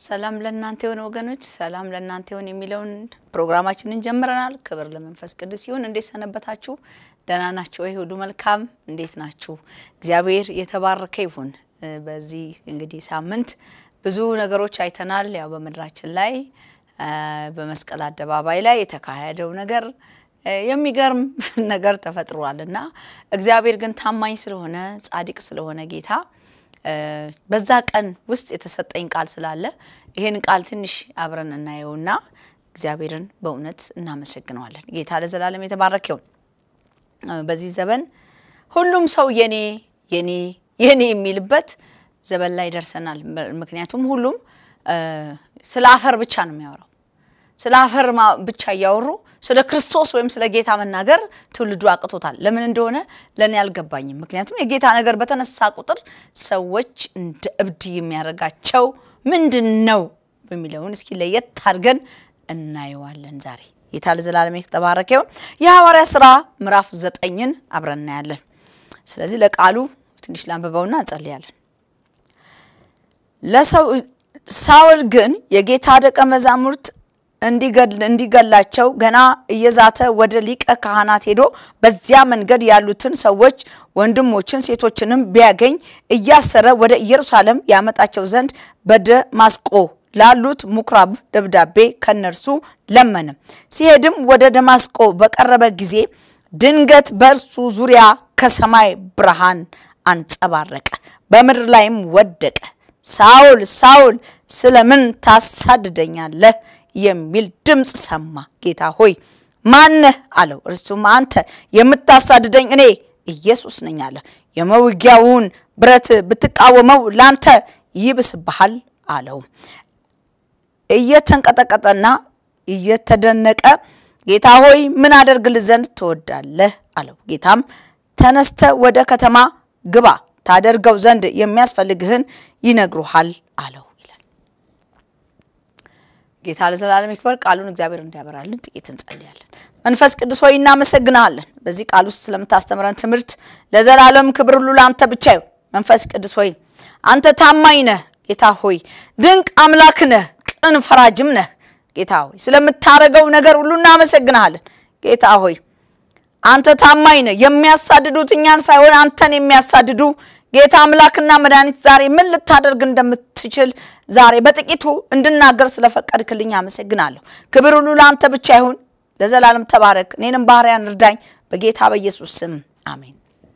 ሰላም ለእናንተ የሆነ ወገኖች፣ ሰላም ለእናንተ ይሁን የሚለውን ፕሮግራማችንን ጀምረናል። ክብር ለመንፈስ ቅዱስ ይሁን። እንዴት ሰነበታችሁ? ደህና ናችሁ ወይ? ሁሉ መልካም፣ እንዴት ናችሁ? እግዚአብሔር የተባረከ ይሁን። በዚህ እንግዲህ ሳምንት ብዙ ነገሮች አይተናል። ያው በምድራችን ላይ በመስቀል አደባባይ ላይ የተካሄደው ነገር የሚገርም ነገር ተፈጥሯል እና እግዚአብሔር ግን ታማኝ ስለሆነ ጻድቅ ስለሆነ ጌታ በዛ ቀን ውስጥ የተሰጠኝ ቃል ስላለ ይሄን ቃል ትንሽ አብረን እናየውና እግዚአብሔርን በእውነት እናመሰግነዋለን። ጌታ ለዘላለም የተባረከ ይሁን። በዚህ ዘመን ሁሉም ሰው የኔ የኔ የኔ የሚልበት ዘመን ላይ ደርሰናል። ምክንያቱም ሁሉም ስለ አፈር ብቻ ነው የሚያወራው። ስለ አፈር ብቻ እያወሩ ስለ ክርስቶስ ወይም ስለ ጌታ መናገር ትውልዱ አቅቶታል። ለምን እንደሆነ ለእኔ አልገባኝም። ምክንያቱም የጌታ ነገር በተነሳ ቁጥር ሰዎች እንደ እብድ የሚያደርጋቸው ምንድን ነው በሚለውን እስኪ ለየት አድርገን እናየዋለን ዛሬ። ጌታ ለዘላለም የተባረከ ይሁን። የሐዋርያ ስራ ምዕራፍ ዘጠኝን አብረን እናያለን። ስለዚህ ለቃሉ ትንሽ ላንብበውና እንጸልያለን። ለሰው ሳውል ግን የጌታ ደቀ መዛሙርት እንዲገላቸው ገና እየዛተ ወደ ሊቀ ካህናት ሄዶ በዚያ መንገድ ያሉትን ሰዎች ወንድሞችን፣ ሴቶችንም ቢያገኝ እያሰረ ወደ ኢየሩሳሌም ያመጣቸው ዘንድ በደማስቆ ላሉት ምኩራብ ደብዳቤ ከነርሱ ለመነ። ሲሄድም ወደ ደማስቆ በቀረበ ጊዜ ድንገት በእርሱ ዙሪያ ከሰማይ ብርሃን አንጸባረቀ፣ በምድር ላይም ወደቀ። ሳውል ሳውል ስለምን ታሳድደኛለህ? የሚል ድምፅ ሰማ። ጌታ ሆይ ማነህ አለው። እርሱም አንተ የምታሳድደኝ እኔ ኢየሱስ ነኝ አለ። የመውጊያውን ብረት ብትቃወመው ላንተ ይብስብሃል አለው። እየተንቀጠቀጠና እየተደነቀ ጌታ ሆይ ምን አደርግልህ ዘንድ ትወዳለህ? አለው። ጌታም ተነስተ ወደ ከተማ ግባ፣ ታደርገው ዘንድ የሚያስፈልግህን ይነግሩሃል አለው። ጌታ ለዘላለም ይክበር። ቃሉን እግዚአብሔር እንዲያበራልን ጥቂት እንጸልያለን። መንፈስ ቅዱስ ሆይ እናመሰግናለን። በዚህ ቃል ውስጥ ስለምታስተምረን ትምህርት ለዘላለም ክብር ሁሉ ለአንተ ብቻ ይሁን። መንፈስ ቅዱስ ሆይ አንተ ታማኝ ነህ። ጌታ ሆይ ድንቅ አምላክ ነህ፣ ቅን ፈራጅም ነህ። ጌታ ሆይ ስለምታደርገው ነገር ሁሉ እናመሰግናለን። ጌታ ሆይ አንተ ታማኝ ነህ። የሚያሳድዱት እኛን ሳይሆን አንተን የሚያሳድዱ ጌታ አምላክና መድኃኒት ዛሬ ምን ልታደርግ እንደምትችል ዛሬ በጥቂቱ እንድናገር ስለፈቀድክልኝ አመሰግናለሁ። ክብር ሁሉ ለአንተ ብቻ ይሁን። ለዘላለም ተባረክ። እኔንም ባሪያን እርዳኝ፣ በጌታ በኢየሱስ ስም አሜን።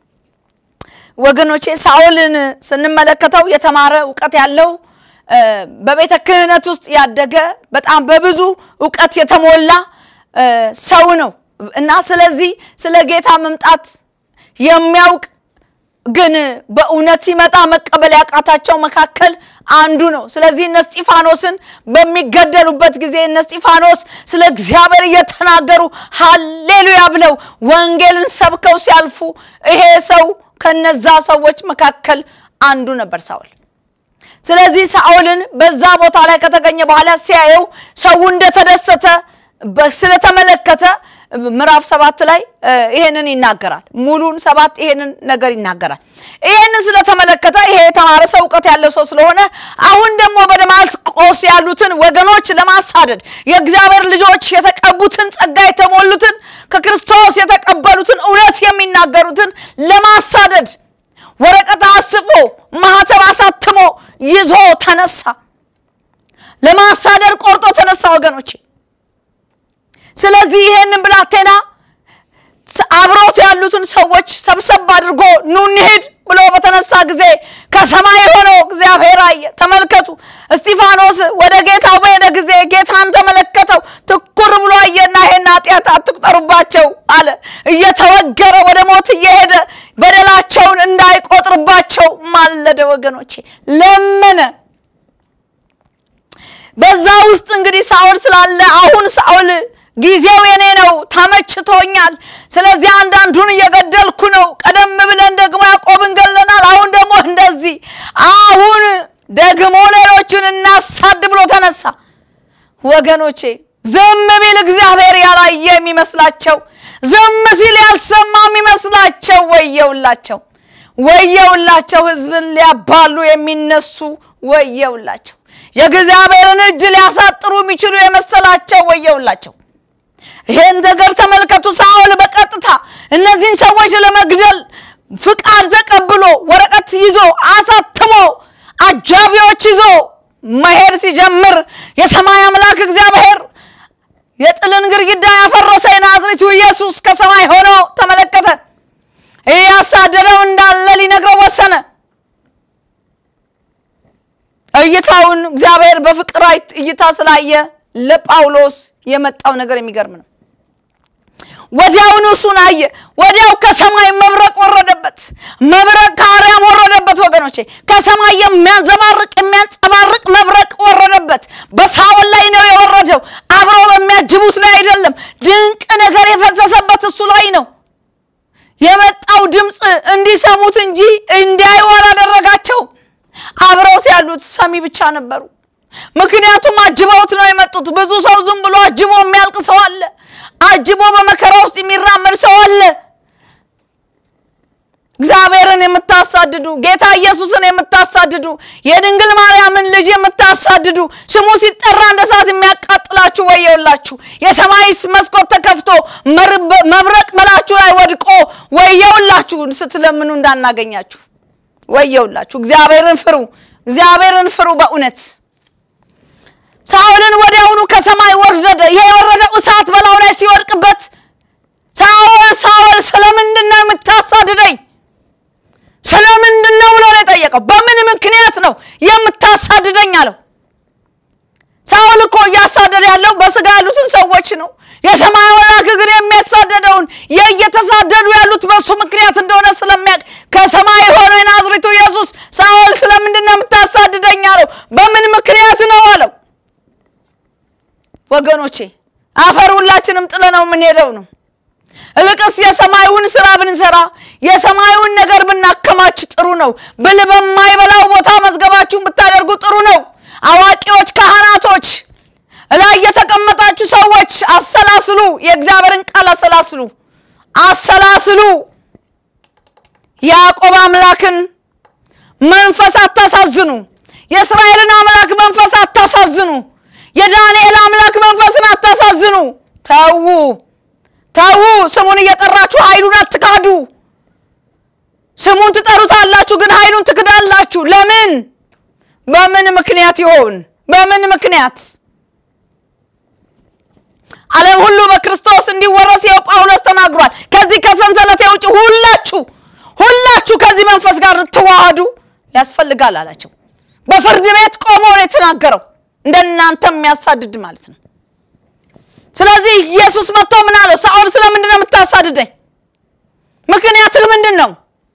ወገኖቼ ሳኦልን ስንመለከተው የተማረ እውቀት ያለው በቤተ ክህነት ውስጥ ያደገ በጣም በብዙ እውቀት የተሞላ ሰው ነው እና ስለዚህ ስለ ጌታ መምጣት የሚያውቅ ግን በእውነት ሲመጣ መቀበል ያቃታቸው መካከል አንዱ ነው። ስለዚህ እነ እስጢፋኖስን በሚገደሉበት ጊዜ እነ እስጢፋኖስ ስለ እግዚአብሔር እየተናገሩ ሀሌሉያ ብለው ወንጌልን ሰብከው ሲያልፉ ይሄ ሰው ከነዛ ሰዎች መካከል አንዱ ነበር ሳውል። ስለዚህ ሳኦልን በዛ ቦታ ላይ ከተገኘ በኋላ ሲያየው ሰው እንደተደሰተ ስለተመለከተ ምዕራፍ ሰባት ላይ ይሄንን ይናገራል። ሙሉን ሰባት ይሄንን ነገር ይናገራል። ይሄንን ስለተመለከተ ይሄ የተማረ ሰው እውቀት ያለው ሰው ስለሆነ አሁን ደግሞ በደማስቆስ ያሉትን ወገኖች ለማሳደድ የእግዚአብሔር ልጆች የተቀቡትን ጸጋ የተሞሉትን ከክርስቶስ የተቀበሉትን እውነት የሚናገሩትን ለማሳደድ ወረቀት አስፎ ማህተብ አሳትሞ ይዞ ተነሳ። ለማሳደድ ቆርጦ ተነሳ ወገኖቼ። ስለዚህ ይሄንን ብላቴና አብሮት ያሉትን ሰዎች ሰብሰብ አድርጎ ኑ እንሂድ ብሎ በተነሳ ጊዜ ከሰማይ የሆነው እግዚአብሔር አየ። ተመልከቱ፣ እስጢፋኖስ ወደ ጌታው በሄደ ጊዜ ጌታን ተመለከተው። ትኩር ብሎ አየና ይሄን ኃጢአት አትቁጠሩባቸው አለ። እየተወገረ ወደ ሞት እየሄደ በደላቸውን እንዳይቆጥርባቸው ማለደ። ወገኖቼ ለመነ። በዛ ውስጥ እንግዲህ ሳውል ስላለ አሁን ሳውል ጊዜው የኔ ነው፣ ተመችቶኛል። ስለዚህ አንዳንዱን እየገደልኩ ነው። ቀደም ብለን ደግሞ ያዕቆብን ገለናል። አሁን ደግሞ እንደዚህ፣ አሁን ደግሞ ሌሎችን እናሳድ ብሎ ተነሳ። ወገኖቼ ዝም ቢል እግዚአብሔር ያላየ የሚመስላቸው፣ ዝም ሲል ያልሰማ የሚመስላቸው ወየውላቸው፣ ወየውላቸው። ሕዝብን ሊያባሉ የሚነሱ ወየውላቸው። የእግዚአብሔርን እጅ ሊያሳጥሩ የሚችሉ የመሰላቸው ወየውላቸው። ይሄን ነገር ተመልከቱ። ሳኦል በቀጥታ እነዚህን ሰዎች ለመግደል ፍቃድ ተቀብሎ ወረቀት ይዞ አሳትሞ አጃቢዎች ይዞ መሄድ ሲጀምር የሰማይ አምላክ እግዚአብሔር የጥልን ግድግዳ ያፈረሰ የናዝሬቱ ኢየሱስ ከሰማይ ሆኖ ተመለከተ። ይህ ያሳደደው እንዳለ ሊነግረው ወሰነ። እይታውን እግዚአብሔር በፍቅር እይታ ስላየ ለጳውሎስ የመጣው ነገር የሚገርም ነው። ወዲያውኑ እሱን አየ። ወዲያው ከሰማይ መብረቅ ወረደበት። መብረቅ ከአርያም ወረደበት። ወገኖቼ ከሰማይ የሚያንዘባርቅ የሚያንጸባርቅ መብረቅ ወረደበት። በሳኦል ላይ ነው የወረደው፣ አብረው በሚያጅቡት ላይ አይደለም። ድንቅ ነገር የፈሰሰበት እሱ ላይ ነው። የመጣው ድምፅ እንዲሰሙት እንጂ እንዲያዩ አላደረጋቸው። አብረውት ያሉት ሰሚ ብቻ ነበሩ። ምክንያቱም አጅበውት ነው የመጡት። ብዙ ሰው ዝም ብሎ አጅቦ የሚያልቅ ሰው አለ። አጅቦ በመከራ ውስጥ የሚራመድ ሰው አለ። እግዚአብሔርን የምታሳድዱ ጌታ ኢየሱስን የምታሳድዱ የድንግል ማርያምን ልጅ የምታሳድዱ ስሙ ሲጠራ እንደ እሳት የሚያቃጥላችሁ ወየውላችሁ። የሰማይ መስኮት ተከፍቶ መብረቅ በላችሁ ላይ ወድቆ ወየውላችሁ ስትለምኑ እንዳናገኛችሁ ወየውላችሁ። እግዚአብሔርን ፍሩ፣ እግዚአብሔርን ፍሩ በእውነት ሳኦልን ወዲያውኑ ከሰማይ ወረደ። ይሄ የወረደው እሳት በላዩ ላይ ሲወድቅበት ሳኦል ሳኦል ስለምንድን ነው የምታሳድደኝ? ስለምንድን ነው ብሎ ነው የጠየቀው። በምን ምክንያት ነው የምታሳድደኝ አለው። ሳኦል እኮ እያሳደደ ያለው በስጋ ያሉትን ሰዎች ነው። የሰማይ አምላክ ግን የሚያሳደደውን የእየተሳደዱ ያሉት በሱ ምክንያት እንደሆነ ስለሚያውቅ ከሰማይ ሆኖ የናዝሬቱ ኢየሱስ ሳኦል ስለምንድን ነው የምታሳድደኝ አለው። በምን ምክንያት ነው አለው። ወገኖቼ አፈር ሁላችንም ጥለ ነው የምንሄደው ነው። እልቅስ የሰማዩን ስራ ብንሰራ የሰማዩን ነገር ብናከማች ጥሩ ነው። ብል በማይበላው ቦታ መዝገባችሁን ብታደርጉ ጥሩ ነው። አዋቂዎች፣ ካህናቶች፣ እላይ የተቀመጣችሁ ሰዎች አሰላስሉ። የእግዚአብሔርን ቃል አሰላስሉ፣ አሰላስሉ። ያዕቆብ አምላክን መንፈስ አታሳዝኑ። የእስራኤልን አምላክ መንፈስ አታሳዝኑ። የዳንኤል አምላክ መንፈስን አታሳዝኑ። ተዉ ተዉ። ስሙን እየጠራችሁ ኃይሉን አትካዱ። ስሙን ትጠሩታላችሁ፣ ግን ኃይሉን ትክዳላችሁ። ለምን? በምን ምክንያት ይሆን? በምን ምክንያት? ዓለም ሁሉ በክርስቶስ እንዲወረስ ይኸው ጳውሎስ ተናግሯል። ከዚህ ከሰንሰለቴ ውጭ ሁላችሁ ሁላችሁ ከዚህ መንፈስ ጋር ልትዋሃዱ ያስፈልጋል አላቸው። በፍርድ ቤት ቆሞ ነው የተናገረው። እንደናንተ የሚያሳድድ ማለት ነው። ስለዚህ ኢየሱስ መጥቶ ምን አለው? ሳኦል ስለምንድን ነው የምታሳድደኝ? ምክንያትህ ምንድን ነው?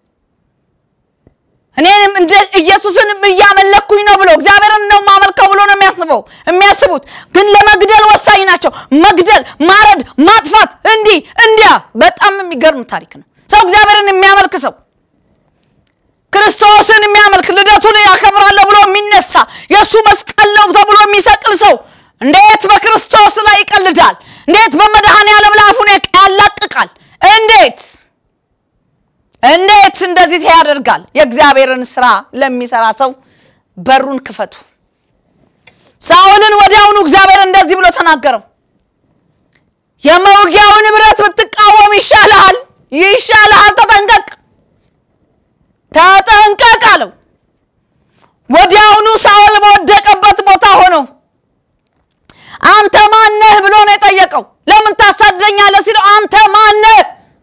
እኔንም እንደ ኢየሱስን እያመለኩኝ ነው ብሎ እግዚአብሔርን ነው ማመልከው ብሎ ነው የሚያስበው የሚያስቡት። ግን ለመግደል ወሳኝ ናቸው። መግደል፣ ማረድ፣ ማጥፋት፣ እንዲህ እንዲያ። በጣም የሚገርም ታሪክ ነው። ሰው እግዚአብሔርን የሚያመልክ ሰው ክርስቶስን የሚያመልክ ልደቱን ያከብራለሁ ብሎ የሚነሳ የእሱ መስቀል ነው ተብሎ የሚሰቅል ሰው እንዴት በክርስቶስ ላይ ይቀልዳል? እንዴት በመድኃኔ ዓለም ላፉን ያላቅቃል? እንዴት እንዴት እንደዚህ ያደርጋል? የእግዚአብሔርን ስራ ለሚሰራ ሰው በሩን ክፈቱ። ሳኦልን ወዲያውኑ እግዚአብሔር እንደዚህ ብሎ ተናገረው። የመውጊያውን ብረት ብትቃወም ይሻልሃል፣ ይሻልሃል፣ ተጠንቀቅ ተጠንቀቅ አለው። ወዲያውኑ ሳኦል በወደቀበት ቦታ ሆኖ አንተ ማነህ ብሎ ነው የጠየቀው። ለምን ታሳድደኛለህ ሲለው አንተ ማነህ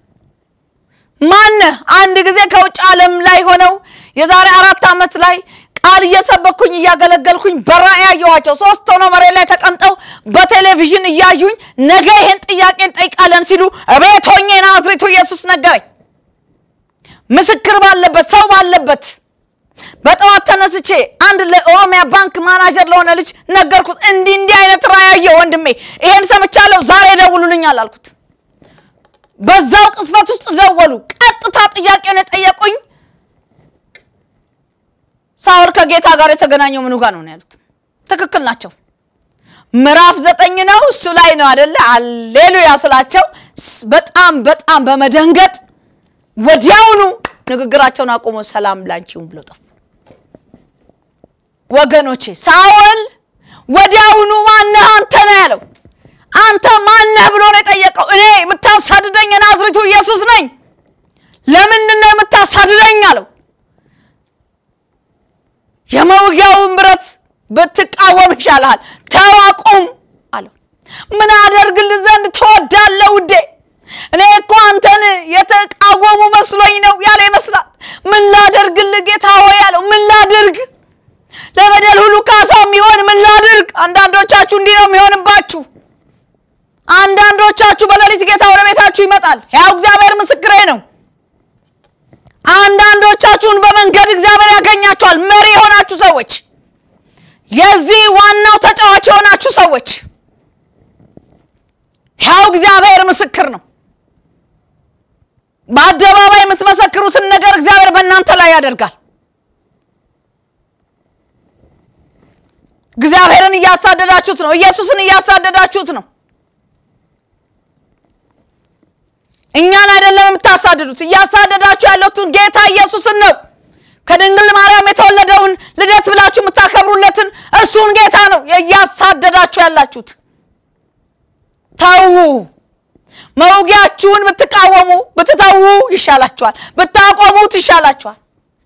ማነህ? አንድ ጊዜ ከውጭ ዓለም ላይ ሆነው የዛሬ አራት ዓመት ላይ ቃል እየሰበኩኝ እያገለገልኩኝ በራእይ ያየኋቸው ሶስት ሆነው መሬት ላይ ተቀምጠው በቴሌቪዥን እያዩኝ ነገ ይሄን ጥያቄ እንጠይቃለን ሲሉ እቤት ሆኜ ናዝሬቱ ኢየሱስ ነገረኝ። ምስክር ባለበት ሰው ባለበት በጠዋት ተነስቼ አንድ ለኦሮሚያ ባንክ ማናጀር ለሆነ ልጅ ነገርኩት። እንዲህ እንዲህ አይነት ራእይ ያየሁ ወንድሜ፣ ይሄን ሰምቻለሁ፣ ዛሬ ደውሉልኛል አልኩት። በዛው ቅጽበት ውስጥ ደወሉ። ቀጥታ ጥያቄውን የጠየቁኝ ሳኦል ከጌታ ጋር የተገናኘው ምኑ ጋር ነው ያሉት። ትክክል ናቸው። ምዕራፍ ዘጠኝ ነው እሱ ላይ ነው አደለ? አሌሉያ ስላቸው በጣም በጣም በመደንገጥ ወዲያውኑ ንግግራቸውን አቁሞ ሰላም ላንቺውን ብለው ጠፉ። ወገኖቼ ሳኦል ወዲያውኑ ማነህ አንተ ነው ያለው። አንተ ማነህ ብሎ ነው የጠየቀው። እኔ የምታሳድደኝ የናዝሬቱ ኢየሱስ ነኝ። ለምንድን ነው የምታሳድደኝ አለው። የመውጊያውን ብረት ብትቃወም ይሻልሃል፣ ተው አቁም አለው። ምን አደርግልህ ዘንድ ትወዳለህ ውዴ? እኔ እኮ አንተን የተቃወሙ መስሎኝ ነው ያለ ይመስላል። ምን ላደርግልህ ጌታ ሆይ አለው። ምን ላድርግ? ለበደል ሁሉ ካሳ የሚሆን ምን ላድርግ? አንዳንዶቻችሁ እንዲህ ነው የሚሆንባችሁ። አንዳንዶቻችሁ በሌሊት ጌታ ወደ ቤታችሁ ይመጣል። ያው እግዚአብሔር ምስክሬ ነው። አንዳንዶቻችሁን በመንገድ እግዚአብሔር ያገኛችኋል። መሪ የሆናችሁ ሰዎች፣ የዚህ ዋናው ተጫዋች የሆናችሁ ሰዎች፣ ያው እግዚአብሔር ምስክር ነው። በአደባባይ የምትመሰክሩትን ነገር እግዚአብሔር በእናንተ ላይ ያደርጋል። እግዚአብሔርን እያሳደዳችሁት ነው። ኢየሱስን እያሳደዳችሁት ነው። እኛን አይደለም የምታሳድዱት። እያሳደዳችሁ ያለቱን ጌታ ኢየሱስን ነው። ከድንግል ማርያም የተወለደውን ልደት ብላችሁ የምታከብሩለትን እሱን ጌታ ነው እያሳደዳችሁ ያላችሁት። ተዉ። መውጊያችሁን ብትቃወሙ ብትተዉ ይሻላችኋል፣ ብታቆሙት ይሻላችኋል።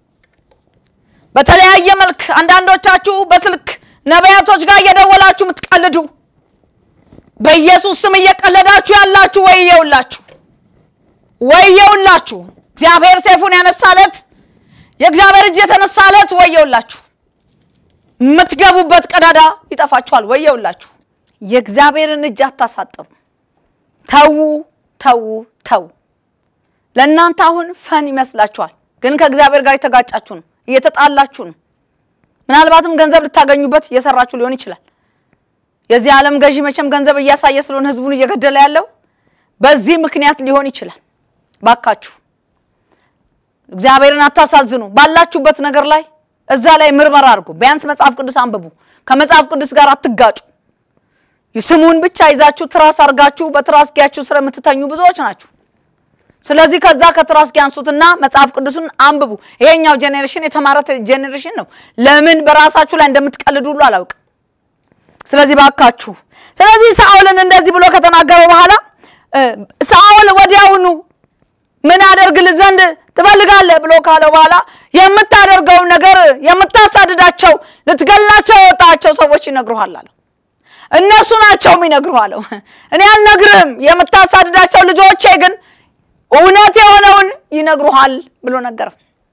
በተለያየ መልክ አንዳንዶቻችሁ በስልክ ነቢያቶች ጋር እየደወላችሁ የምትቀልዱ በኢየሱስ ስም እየቀለዳችሁ ያላችሁ ወየውላችሁ፣ ወየውላችሁ። እግዚአብሔር ሰይፉን ያነሳለት የእግዚአብሔር እጅ የተነሳለት ወየውላችሁ። የምትገቡበት ቀዳዳ ይጠፋችኋል። ወየውላችሁ። የእግዚአብሔርን እጅ አታሳጥሩ። ተዉ፣ ተዉ፣ ተዉ። ለእናንተ አሁን ፈን ይመስላችኋል፣ ግን ከእግዚአብሔር ጋር የተጋጫችሁ ነው፣ እየተጣላችሁ ነው። ምናልባትም ገንዘብ ልታገኙበት እየሰራችሁ ሊሆን ይችላል። የዚህ ዓለም ገዢ መቼም ገንዘብ እያሳየ ስለሆነ ህዝቡን እየገደለ ያለው በዚህ ምክንያት ሊሆን ይችላል። ባካችሁ እግዚአብሔርን አታሳዝኑ። ባላችሁበት ነገር ላይ እዛ ላይ ምርመራ አድርጉ። ቢያንስ መጽሐፍ ቅዱስ አንብቡ። ከመጽሐፍ ቅዱስ ጋር አትጋጩ። ስሙን ብቻ ይዛችሁ ትራስ አድርጋችሁ በትራስጌያችሁ ስር የምትተኙ ብዙዎች ናችሁ። ስለዚህ ከዛ ከትራስጌ አንሱትና መጽሐፍ ቅዱስን አንብቡ። ይሄኛው ጄኔሬሽን የተማረ ጄኔሬሽን ነው። ለምን በራሳችሁ ላይ እንደምትቀልዱ ሁሉ አላውቅም። ስለዚህ ባካችሁ። ስለዚህ ሳኦልን እንደዚህ ብሎ ከተናገረ በኋላ ሳኦል ወዲያውኑ ምን አደርግልህ ዘንድ ትፈልጋለህ ብሎ ካለ በኋላ የምታደርገውን ነገር የምታሳድዳቸው ልትገላቸው የወጣቸው ሰዎች ይነግሩሃል አለው። እነሱ ናቸው የሚነግሩህ አለው። እኔ አልነግርህም፣ የምታሳድዳቸው ልጆቼ ግን እውነት የሆነውን ይነግሩሃል ብሎ ነገረው።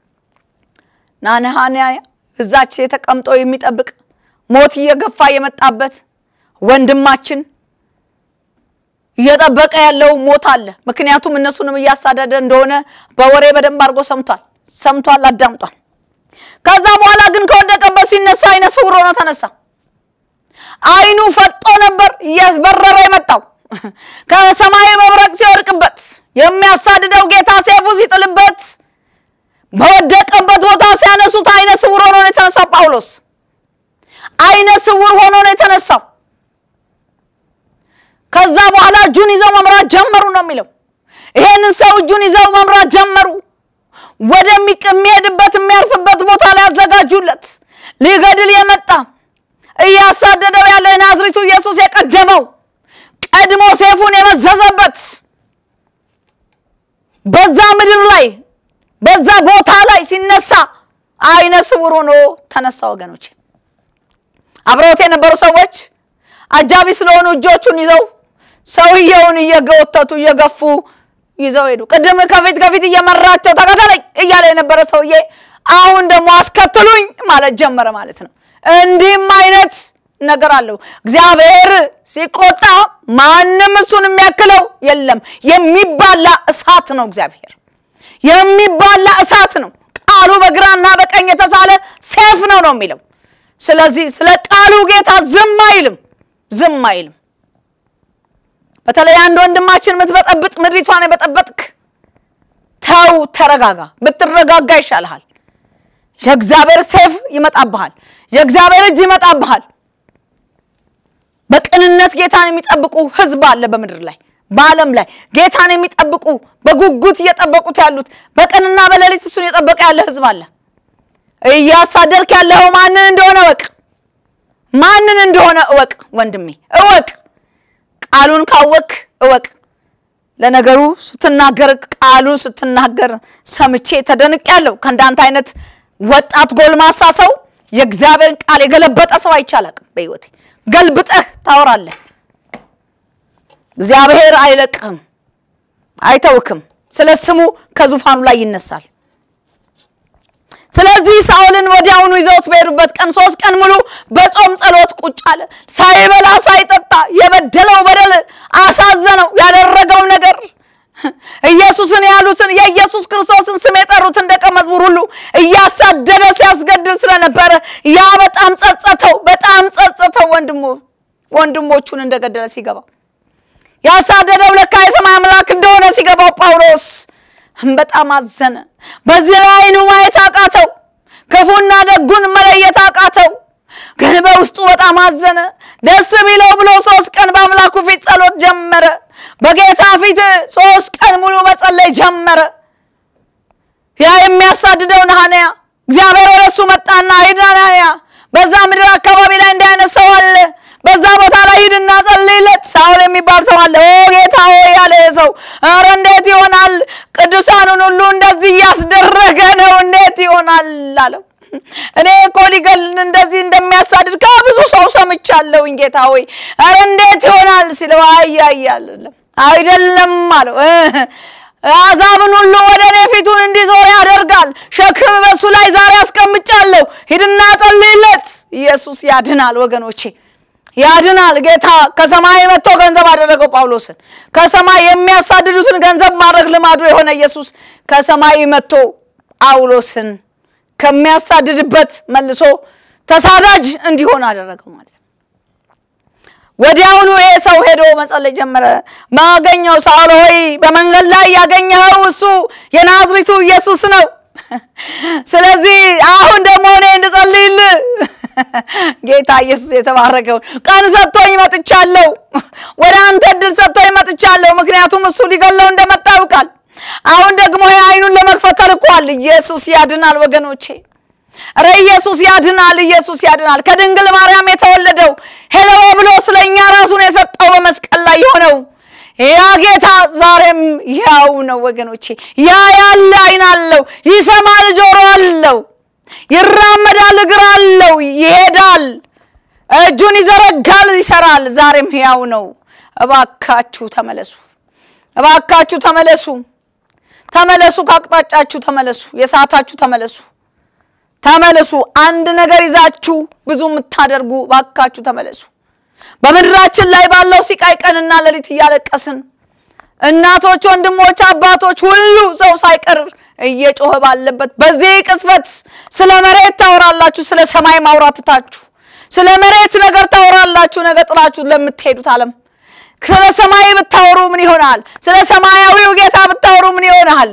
ናንሃንያ እዛች ተቀምጦ የሚጠብቅ ሞት እየገፋ የመጣበት ወንድማችን እየጠበቀ ያለው ሞት አለ። ምክንያቱም እነሱንም እያሳደደ እንደሆነ በወሬ በደንብ አድርጎ ሰምቷል ሰምቷል አዳምጧል። ከዛ በኋላ ግን ከወደቀበት ሲነሳ አይነ ስውር ሆኖ ተነሳ። አይኑ ፈጦ ነበር እየበረረ የመጣው ከሰማይ መብረቅ ሲወድቅበት የሚያሳድደው ጌታ ሴፉ ሲጥልበት በወደቀበት ቦታ ሲያነሱት አይነ ስውር ሆኖ ነው የተነሳው። ጳውሎስ አይነ ስውር ሆኖ ነው የተነሳው። ከዛ በኋላ እጁን ይዘው መምራት ጀመሩ ነው የሚለው። ይሄንን ሰው እጁን ይዘው መምራት ጀመሩ። ወደሚሄድበት የሚያርፍበት ቦታ ላይ ያዘጋጁለት። ሊገድል የመጣ እያሳደደው ያለው የናዝሬቱ ኢየሱስ የቀደመው ቀድሞ ሴፉን የመዘዘበት በዛ ምድር ላይ በዛ ቦታ ላይ ሲነሳ አይነ ስውር ሆኖ ተነሳ። ወገኖች አብረውት የነበሩ ሰዎች አጃቢ ስለሆኑ እጆቹን ይዘው ሰውየውን እየጎተቱ እየገፉ ይዘው ሄዱ። ቅድም ከፊት ከፊት እየመራቸው ተከተለኝ እያለ የነበረ ሰውዬ አሁን ደግሞ አስከትሉኝ ማለት ጀመረ ማለት ነው። እንዲህም አይነት ነገር አለው። እግዚአብሔር ሲቆጣ ማንም እሱን የሚያክለው የለም። የሚባላ እሳት ነው። እግዚአብሔር የሚባላ እሳት ነው። ቃሉ በግራና በቀኝ የተሳለ ሴፍ ነው ነው የሚለው። ስለዚህ ስለ ቃሉ ጌታ ዝም አይልም፣ ዝም አይልም። በተለይ አንድ ወንድማችን የምትበጠብጥ ምድሪቷን የበጠበጥክ ተው፣ ተረጋጋ። ብትረጋጋ ይሻልሃል። የእግዚአብሔር ሴፍ ይመጣብሃል። የእግዚአብሔር እጅ ይመጣብሃል። በቅንነት ጌታን የሚጠብቁ ሕዝብ አለ በምድር ላይ በዓለም ላይ ጌታን የሚጠብቁ በጉጉት እየጠበቁት ያሉት በቀንና በሌሊት እሱን እየጠበቀ ያለ ሕዝብ አለ። እያሳደድክ ያለኸው ማንን እንደሆነ እወቅ። ማንን እንደሆነ እወቅ ወንድሜ፣ እወቅ። ቃሉን ካወቅ እወቅ። ለነገሩ ስትናገር ቃሉን ስትናገር ሰምቼ ተደንቄያለሁ። ከእንዳንተ አይነት ወጣት ጎልማሳ ሰው የእግዚአብሔርን ቃል የገለበጠ ሰው አይቻላቅም በሕይወቴ። ገልብጠህ ታወራለህ። እግዚአብሔር አይለቅህም፣ አይተውክም። ስለ ስሙ ከዙፋኑ ላይ ይነሳል። ስለዚህ ሳኦልን ወዲያውኑ ይዘውት በሄዱበት ቀን ሶስት ቀን ሙሉ በጾም ጸሎት ቁጭ አለ። ሳይበላ ሳይጠጣ የበደለው በደል አሳዘነው። ያደረገው ነገር ኢየሱስን ያሉትን የኢየሱስ ክርስቶስን ስም የጠሩትን ደቀ መዝሙር ሁሉ እያሳደደ ሲያስገድል ስለነበረ ያ በጣም ጸጸተው፣ በጣም ጸጸተው። ወንድሞ ወንድሞቹን እንደገደለ ሲገባው ያሳደደው ለካ የሰማይ አምላክ እንደሆነ ሲገባው ጳውሎስ በጣም አዘነ። በዚህ ላይ ዓይኑ ማየት አቃተው፣ ክፉና ደጉን መለየት አቃተው። ግን በውስጡ በጣም አዘነ። ደስ ቢለው ብሎ ሶስት ቀን በአምላኩ ፊት ጸሎት ጀመረ። በጌታ ፊት ሶስት ቀን ሙሉ መጸለይ ጀመረ። ያ የሚያሳድደው ሐናንያ እግዚአብሔር ወደ እሱ መጣና ሂድ ሐናንያ፣ በዛ ምድር አካባቢ ላይ እንዲህ አይነት ሰው አለ በዛ ቦታ ላይ ሂድና ጸልይለት። ሳውል የሚባል ሰው አለ። ኦ ጌታ ሆይ ያለ ሰው ኧረ እንዴት ይሆናል? ቅዱሳኑን ሁሉ እንደዚህ እያስደረገ ነው፣ እንዴት ይሆናል አለው። እኔ እኮ ሊገል እንደዚህ እንደሚያሳድድ ከብዙ ሰው ሰምቻለሁኝ። ጌታ ሆይ ኧረ እንዴት ይሆናል ሲለው አያያለም አይደለም አለው። አሕዛብን ሁሉ ወደ እኔ ፊቱን እንዲዞር ያደርጋል። ሸክም በሱ ላይ ዛሬ አስቀምጫለሁ። ሂድና ጸልይለት። ኢየሱስ ያድናል ወገኖቼ ያድናል። ጌታ ከሰማይ መጥቶ ገንዘብ አደረገው ጳውሎስን። ከሰማይ የሚያሳድዱትን ገንዘብ ማድረግ ልማዱ የሆነ ኢየሱስ ከሰማይ መጥቶ ጳውሎስን ከሚያሳድድበት መልሶ ተሳዳጅ እንዲሆን አደረገው ማለት ነው። ወዲያውኑ ይሄ ሰው ሄዶ መጸለይ ጀመረ። ማገኘው ሳውል ሆይ በመንገድ ላይ ያገኘኸው እሱ የናዝሪቱ ኢየሱስ ነው። ስለዚህ አሁን ደግሞ እኔ እንድጸልይልህ ጌታ ኢየሱስ የተባረከውን ቀን ሰጥቶኝ መጥቻለሁ። ወደ አንተ እድል ሰጥቶኝ መጥቻለሁ። ምክንያቱም እሱ ሊገለው እንደመጣ ያውቃል። አሁን ደግሞ አይኑን ለመክፈት ተልኳል። ኢየሱስ ያድናል ወገኖቼ። ረ ኢየሱስ ያድናል። ኢየሱስ ያድናል። ከድንግል ማርያም የተወለደው ሄሎ ብሎ ስለኛ ራሱን የሰጠው በመስቀል ላይ የሆነው ያ ጌታ ዛሬም ያው ነው ወገኖቼ። ያ ያለ አይን አለው፣ ይሰማል፣ ጆሮ አለው፣ ይራመዳል፣ እግር አለው፣ ይሄዳል፣ እጁን ይዘረጋል፣ ይሰራል። ዛሬም ያው ነው። እባካችሁ ተመለሱ፣ እባካችሁ ተመለሱ፣ ተመለሱ፣ ከአቅጣጫችሁ ተመለሱ፣ የሰዓታችሁ ተመለሱ፣ ተመለሱ። አንድ ነገር ይዛችሁ ብዙ የምታደርጉ እባካችሁ ተመለሱ። በምድራችን ላይ ባለው ሲቃይ ቀንና ሌሊት እያለቀስን እናቶች፣ ወንድሞች፣ አባቶች ሁሉ ሰው ሳይቀር እየጮኸ ባለበት በዚህ ቅጽበት ስለ መሬት ታወራላችሁ፣ ስለ ሰማይ ማውራትታችሁ ስለ መሬት ነገር ታወራላችሁ። ነገ ጥላችሁ ለምትሄዱት ዓለም ስለ ሰማይ ብታወሩ ምን ይሆናል? ስለ ሰማያዊው ጌታ ብታወሩ ምን ይሆናል?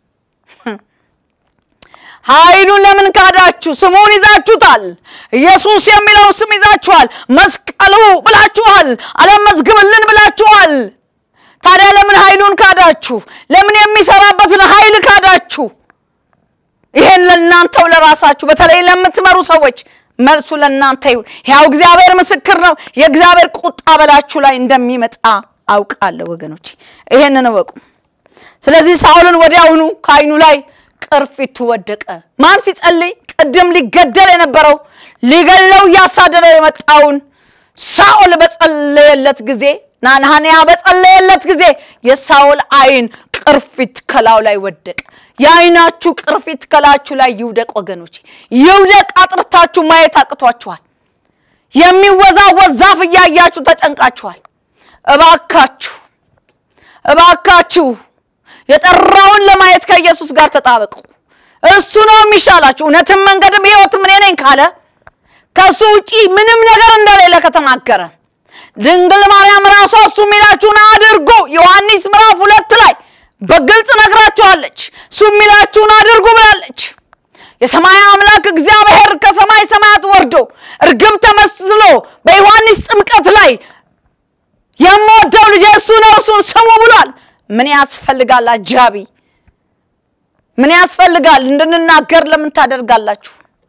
ኃይሉን ለምን ካዳችሁ? ስሙን ይዛችሁታል። ኢየሱስ የሚለውን ስም ይዛችኋል። መስቀሉ ብላችኋል። ዓለም መዝግብልን ብላችኋል። ታዲያ ለምን ኃይሉን ካዳችሁ? ለምን የሚሰራበትን ኃይል ካዳችሁ? ይሄን ለእናንተው ለራሳችሁ በተለይ ለምትመሩ ሰዎች መልሱ ለእናንተ ይሁን። ያው እግዚአብሔር ምስክር ነው። የእግዚአብሔር ቁጣ በላችሁ ላይ እንደሚመጣ አውቃለሁ ወገኖች፣ ይሄንን እወቁ። ስለዚህ ሳኦልን ወዲያውኑ ከዓይኑ ላይ ቅርፊቱ ወደቀ። ማን ሲጸልይ? ቅድም ሊገደል የነበረው ሊገለው እያሳደደው የመጣውን ሳኦል በጸለየለት ጊዜ ናንሃንያ በጸለየለት ጊዜ የሳኦል ዓይን ቅርፊት ከላዩ ላይ ወደቀ። የዓይናችሁ ቅርፊት ከላችሁ ላይ ይውደቅ ወገኖች፣ ይውደቅ። አጥርታችሁ ማየት አቅቷችኋል። የሚወዛወዝ ዛፍ እያያችሁ ተጨንቃችኋል። እባካችሁ እባካችሁ የጠራውን ለማየት ከኢየሱስ ጋር ተጣበቁ። እሱ ነው የሚሻላችሁ። እውነትም መንገድም ሕይወትም እኔ ነኝ ካለ ከእሱ ውጪ ምንም ነገር እንደሌለ ከተናገረ ድንግል ማርያም ራሷ እሱ የሚላችሁን አድርጉ ዮሐንስ ምዕራፍ ሁለት ላይ በግልጽ ነግራችኋለች። እሱ የሚላችሁን አድርጉ ብላለች። የሰማይ አምላክ እግዚአብሔር ከሰማይ ሰማያት ወርዶ እርግብ ተመስሎ በዮሐንስ ጥምቀት ላይ የምወደው ልጄ እሱ ነው እሱን ስሙ ብሏል። ምን ያስፈልጋል? አጃቢ ምን ያስፈልጋል? እንድንናገር ለምን ታደርጋላችሁ?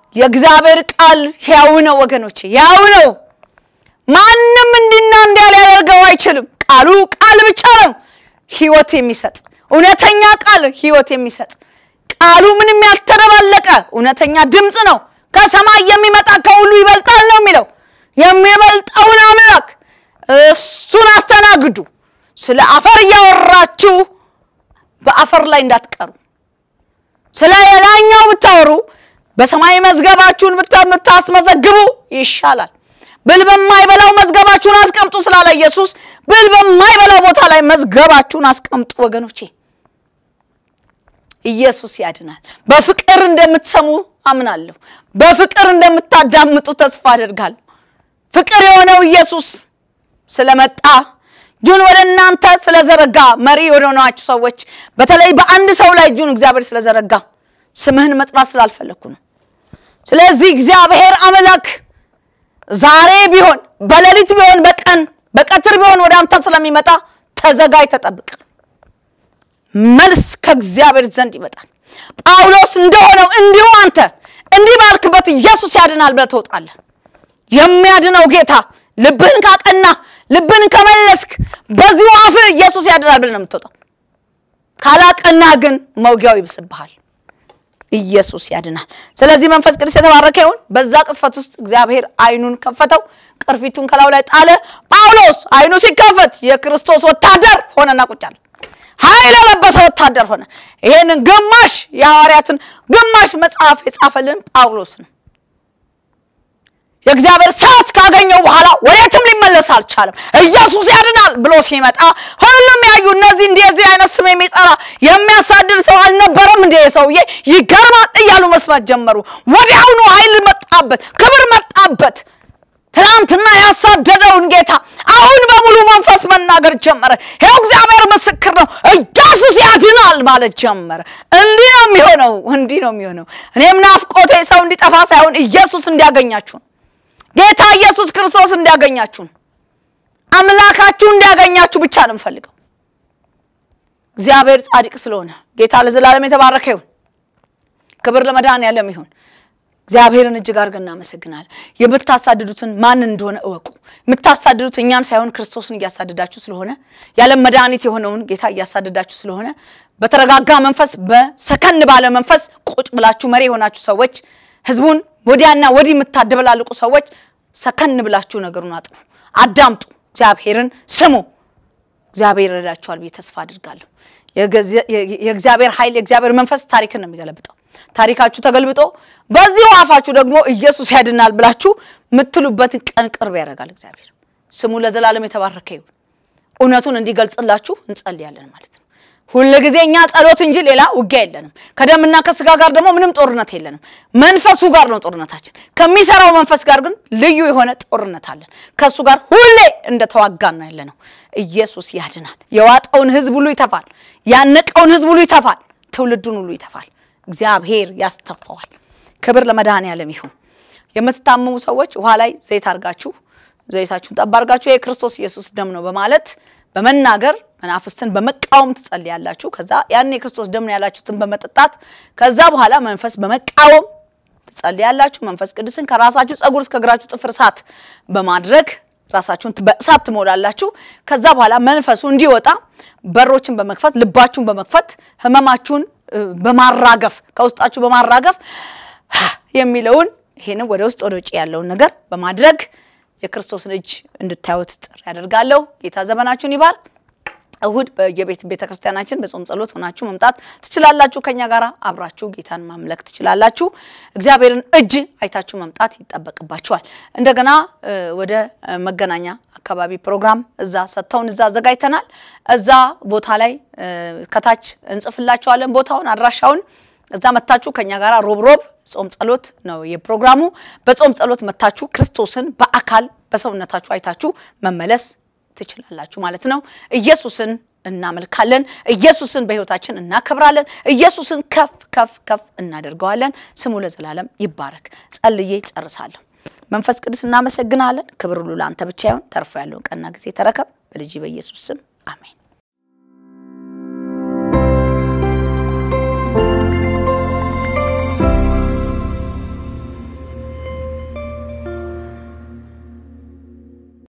የእግዚአብሔር ቃል ሕያው ነው ወገኖቼ፣ ሕያው ነው። ማንም እንዲና እንዲያ ሊያደርገው አይችልም። ቃሉ ቃል ብቻ ነው፣ ሕይወት የሚሰጥ እውነተኛ ቃል ሕይወት የሚሰጥ ቃሉ ምንም ያልተደባለቀ እውነተኛ ድምፅ ነው። ከሰማይ የሚመጣ ከሁሉ ይበልጣል ነው የሚለው። የሚበልጠውን አምላክ እሱን አስተናግዱ። ስለ አፈር እያወራችሁ በአፈር ላይ እንዳትቀሩ። ስለ የላኛው ብታወሩ በሰማይ መዝገባችሁን ብታስመዘግቡ ይሻላል። ብል በማይበላው መዝገባችሁን አስቀምጡ ስላለ ኢየሱስ ብል በማይበላው ቦታ ላይ መዝገባችሁን አስቀምጡ ወገኖቼ። ኢየሱስ ያድናል። በፍቅር እንደምትሰሙ አምናለሁ። በፍቅር እንደምታዳምጡ ተስፋ አደርጋለሁ። ፍቅር የሆነው ኢየሱስ ስለመጣ እጁን ወደ እናንተ ስለዘረጋ መሪ ወደ ሆናችሁ ሰዎች በተለይ በአንድ ሰው ላይ እጁን እግዚአብሔር ስለዘረጋ ስምህን መጥራት ስላልፈለግኩ ነው። ስለዚህ እግዚአብሔር አምላክ ዛሬ ቢሆን በሌሊት ቢሆን በቀን በቀትር ቢሆን ወደ አንተ ስለሚመጣ ተዘጋጅ፣ ተጠብቅ። መልስ ከእግዚአብሔር ዘንድ ይመጣል። ጳውሎስ እንደሆነው እንዲሁ አንተ እንዲህ ባልክበት ኢየሱስ ያድናል ብለህ ትወጣለህ። የሚያድነው ጌታ ልብህን ካቀና ልብህን ከመለስክ በዚሁ አፍህ ኢየሱስ ያድናል ብለህ ነው የምትወጣው። ካላቀና ግን መውጊያው ይብስብሃል። ኢየሱስ ያድናል። ስለዚህ መንፈስ ቅዱስ የተባረከ ይሁን። በዛ ቅስፈት ውስጥ እግዚአብሔር አይኑን ከፈተው፣ ቅርፊቱን ከላዩ ላይ ጣለ። ጳውሎስ አይኑ ሲከፈት የክርስቶስ ወታደር ሆነና ቁጭ አለ። ኃይል የለበሰ ወታደር ሆነ። ይሄንን ግማሽ የሐዋርያትን ግማሽ መጽሐፍ የጻፈልን ጳውሎስ ነው። የእግዚአብሔር ሰዓት ካገኘው በኋላ ወዴትም ሊመለስ አልቻለም። ኢየሱስ ያድናል ብሎ ሲመጣ ሁሉም ያዩ እነዚህ እንደዚህ አይነት ስም የሚጠራ የሚያሳድድ ሰው አልነበረም እንደ ሰውዬ ይገርማል እያሉ መስማት ጀመሩ። ወዲያውኑ ኃይል መጣበት፣ ክብር መጣበት። ትናንትና ያሳደደውን ጌታ አሁን በሙሉ መንፈስ መናገር ጀመረ። ይኸው እግዚአብሔር ምስክር ነው፣ ኢየሱስ ያድናል ማለት ጀመረ። እንዲህ ነው የሚሆነው፣ እንዲህ ነው የሚሆነው። እኔም ናፍቆቴ ሰው እንዲጠፋ ሳይሆን ኢየሱስ እንዲያገኛችሁ ነው። ጌታ ኢየሱስ ክርስቶስ እንዲያገኛችሁ ነው። አምላካችሁ እንዲያገኛችሁ ብቻ ነው የምፈልገው። እግዚአብሔር ጻድቅ ስለሆነ ጌታ ለዘላለም የተባረከ ይሁን። ክብር ለመድኃኔዓለም ይሁን። እግዚአብሔርን እጅግ አድርገን እናመሰግናለን። የምታሳድዱትን ማን እንደሆነ እወቁ። የምታሳድዱት እኛን ሳይሆን ክርስቶስን እያሳደዳችሁ ስለሆነ የዓለም መድኃኒት የሆነውን ጌታ እያሳደዳችሁ ስለሆነ በተረጋጋ መንፈስ፣ በሰከን ባለ መንፈስ ቁጭ ብላችሁ መሪ የሆናችሁ ሰዎች ህዝቡን ወዲያና ወዲህ የምታደበላልቁ ሰዎች ሰከን ብላችሁ ነገሩን አጥኑ፣ አዳምጡ፣ እግዚአብሔርን ስሙ። እግዚአብሔር ይረዳችኋል ብዬ ተስፋ አድርጋለሁ። የእግዚአብሔር ኃይል የእግዚአብሔር መንፈስ ታሪክን ነው የሚገለብጠው። ታሪካችሁ ተገልብጦ በዚሁ አፋችሁ ደግሞ ኢየሱስ ያድናል ብላችሁ የምትሉበትን ቀን ቅርብ ያደርጋል እግዚአብሔር። ስሙ ለዘላለም የተባረከ ይሁን። እውነቱን እንዲገልጽላችሁ እንጸልያለን ማለት ነው። ሁል ጊዜ እኛ ጸሎት እንጂ ሌላ ውጊያ የለንም። ከደምና ከስጋ ጋር ደግሞ ምንም ጦርነት የለንም። መንፈሱ ጋር ነው ጦርነታችን። ከሚሰራው መንፈስ ጋር ግን ልዩ የሆነ ጦርነት አለን። ከእሱ ጋር ሁሌ እንደተዋጋን ነው ያለ ነው። ኢየሱስ ያድናል። የዋጠውን ህዝብ ሁሉ ይተፋል። ያነቀውን ህዝብ ሁሉ ይተፋል። ትውልዱን ሁሉ ይተፋል። እግዚአብሔር ያስተፋዋል። ክብር ለመድኃኔዓለም ይሁን። የምትታመሙ ሰዎች ውሃ ላይ ዘይት አድርጋችሁ ዘይታችሁን ጠብ አድርጋችሁ የክርስቶስ ኢየሱስ ደም ነው በማለት በመናገር መናፍስትን በመቃወም ትጸልያላችሁ። ከዛ ያን የክርስቶስ ደም ነው ያላችሁትን በመጠጣት ከዛ በኋላ መንፈስ በመቃወም ትጸልያላችሁ። መንፈስ ቅዱስን ከራሳችሁ ጸጉር እስከ እግራችሁ ጥፍር እሳት በማድረግ ራሳችሁን በእሳት ትሞላላችሁ። ከዛ በኋላ መንፈሱ እንዲወጣ በሮችን በመክፈት ልባችሁን በመክፈት ህመማችሁን በማራገፍ ከውስጣችሁ በማራገፍ የሚለውን ይሄንን ወደ ውስጥ ወደ ውጭ ያለውን ነገር በማድረግ የክርስቶስን እጅ እንድታዩት ጥሪ ያደርጋለሁ። ጌታ ዘመናችሁን ይባር። እሁድ በየቤት ቤተ ክርስቲያናችን በጾም ጸሎት ሆናችሁ መምጣት ትችላላችሁ። ከኛ ጋር አብራችሁ ጌታን ማምለክ ትችላላችሁ። እግዚአብሔርን እጅ አይታችሁ መምጣት ይጠበቅባችኋል። እንደገና ወደ መገናኛ አካባቢ ፕሮግራም እዛ ሰጥተውን እዛ አዘጋጅተናል። እዛ ቦታ ላይ ከታች እንጽፍላችኋለን ቦታውን፣ አድራሻውን እዛ መታችሁ ከኛ ጋር ሮብ ሮብ ጾም ጸሎት ነው የፕሮግራሙ። በጾም ጸሎት መታችሁ ክርስቶስን በአካል በሰውነታችሁ አይታችሁ መመለስ ትችላላችሁ ማለት ነው። ኢየሱስን እናመልካለን። ኢየሱስን በሕይወታችን እናከብራለን። ኢየሱስን ከፍ ከፍ ከፍ እናደርገዋለን። ስሙ ለዘላለም ይባረክ። ጸልዬ ጨርሳለሁ። መንፈስ ቅዱስ እናመሰግናለን። ክብር ሁሉ ለአንተ ብቻ ይሁን። ተርፎ ያለውን ቀና ጊዜ ተረከብ። በልጅ በኢየሱስ ስም አሜን።